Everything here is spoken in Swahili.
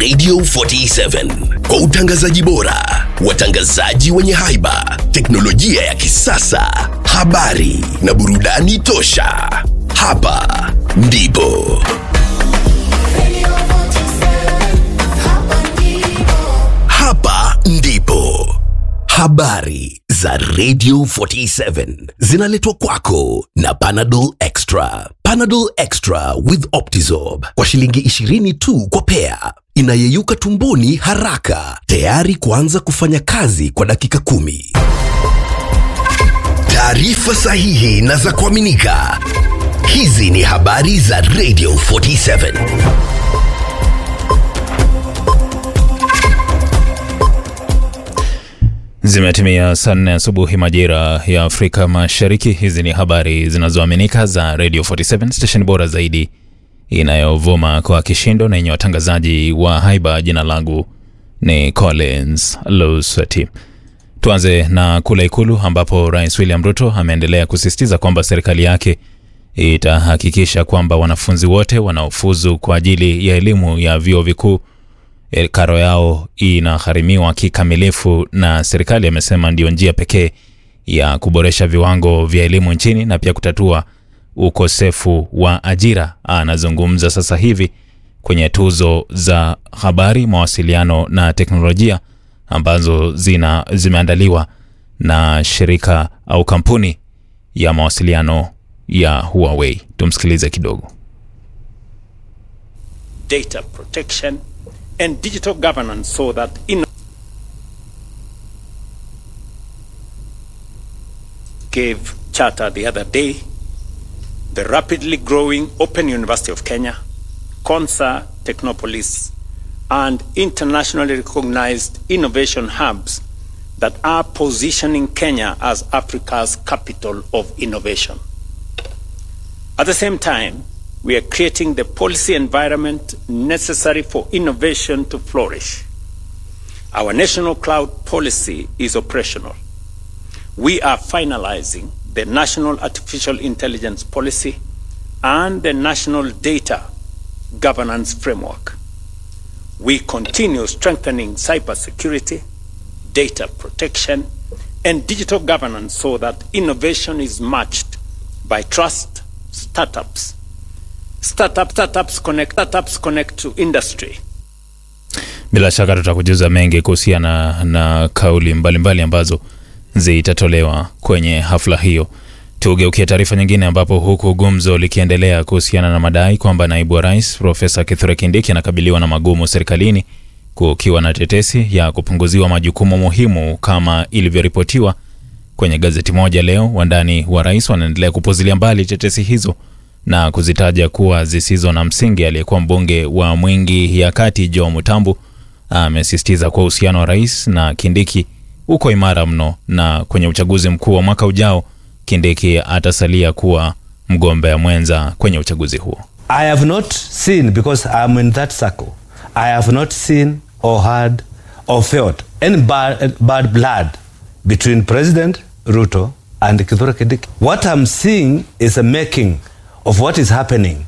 Radio 47 kwa utangazaji bora, watangazaji wenye haiba, teknolojia ya kisasa, habari na burudani tosha. Hapa ndipo hapa ndipo habari za Radio 47 zinaletwa kwako na Panadol Extra. Panadol Extra with Optizorb kwa shilingi 20 tu kwa pea, inayeyuka tumboni haraka, tayari kuanza kufanya kazi kwa dakika kumi. Taarifa sahihi na za kuaminika. Hizi ni habari za Radio 47. Zimetimia saa nne asubuhi majira ya Afrika Mashariki. Hizi ni habari zinazoaminika za Radio 47 station bora zaidi inayovuma kwa kishindo na yenye watangazaji wa haiba. Jina langu ni Collins Lusweti. Tuanze na kule Ikulu ambapo Rais William Ruto ameendelea kusisitiza kwamba serikali yake itahakikisha kwamba wanafunzi wote wanaofuzu kwa ajili ya elimu ya vyuo vikuu E, karo yao inagharimiwa kikamilifu na serikali. Amesema ndio njia pekee ya kuboresha viwango vya elimu nchini na pia kutatua ukosefu wa ajira. Anazungumza sasa hivi kwenye tuzo za habari, mawasiliano na teknolojia ambazo zina zimeandaliwa na shirika au kampuni ya mawasiliano ya Huawei. Tumsikilize kidogo. data protection and digital governance so that in gave charter the other day the rapidly growing open university of kenya consa technopolis and internationally recognized innovation hubs that are positioning kenya as africa's capital of innovation at the same time, we are creating the policy environment necessary for innovation to flourish. Our national cloud policy is operational. We are finalizing the National Artificial Intelligence Policy and the National Data Governance Framework. We continue strengthening cybersecurity, data protection, and digital governance so that innovation is matched by trust startups. Startup, startups connect, startups connect to industry. Bila shaka tutakujuza mengi kuhusiana na kauli mbalimbali mbali ambazo zitatolewa kwenye hafla hiyo. Tugeukie taarifa nyingine, ambapo huku gumzo likiendelea kuhusiana na madai kwamba naibu wa rais Profesa Kithure Kindiki anakabiliwa na magumu serikalini, kukiwa na tetesi ya kupunguziwa majukumu muhimu kama ilivyoripotiwa kwenye gazeti moja leo. Wandani wa rais wanaendelea kupuzilia mbali tetesi hizo na kuzitaja kuwa zisizo na msingi. Aliyekuwa mbunge wa Mwingi ya Kati Joe Mutambu amesisitiza kuwa uhusiano wa rais na Kindiki uko imara mno, na kwenye uchaguzi mkuu wa mwaka ujao Kindiki atasalia kuwa mgombea mwenza kwenye uchaguzi huo. I have not seen, because I'm in that circle, I have not seen or heard or felt any bad, bad blood between President Ruto and Kithure Kindiki. What I'm seeing is a making of what is happening